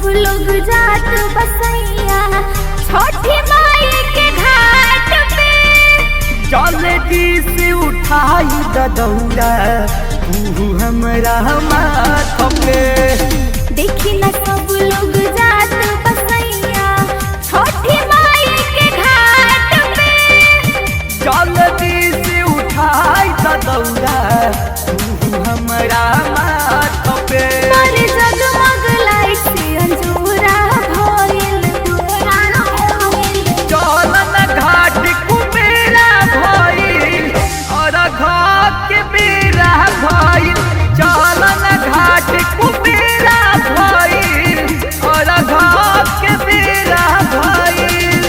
सब लोग जात बसैया छोटी माई के घाट पे जल्दी से उठाई ददौरा तू हमरा माथ पे देखी न सब लोग जात बसैया छोटी माई के घाट पे जल्दी से उठाई ददौरा तू हमरा माथ पे पर जगमग लाइट से अंजूरा भइल तोरा भइल चलन घाट कुबेरा भइल और घाट के बेरा भइल चलन घाट कुबेरा भइल और घाट के बेरा भइल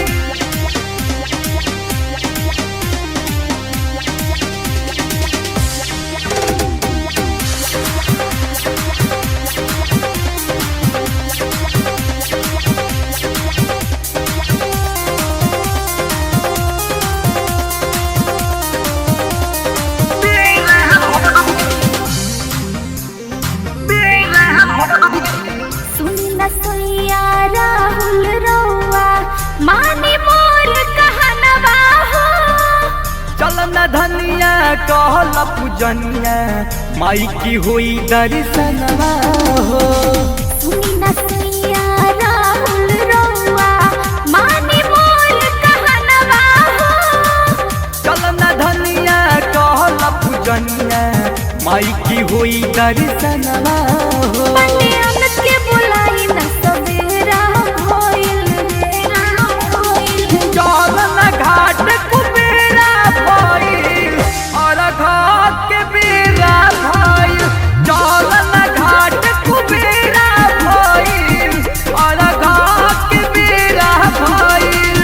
सुन न सोइया राहुल रौआ मानी मोर कहनवा हो चलन धनिया कहल पूजनिया माई की हुई दर्शनवा हो सुन न सोइया राहुल रौआ मानी मोर कहनवा हो चलन धनिया कहल पूजनिया माई की हुई दर्शनवा हो पंडे अमित के बुलाई न सवेरा भइल बेरा भइल चलन घाट कुबेरा भइल और घाट के बेरा भइल चलन घाट कुबेरा भइल और घाट के बेरा भइल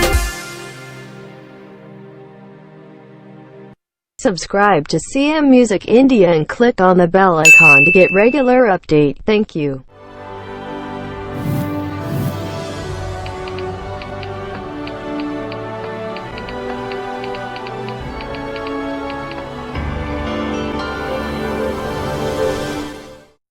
Subscribe to CM Music India and click on the bell icon to get regular update. Thank you.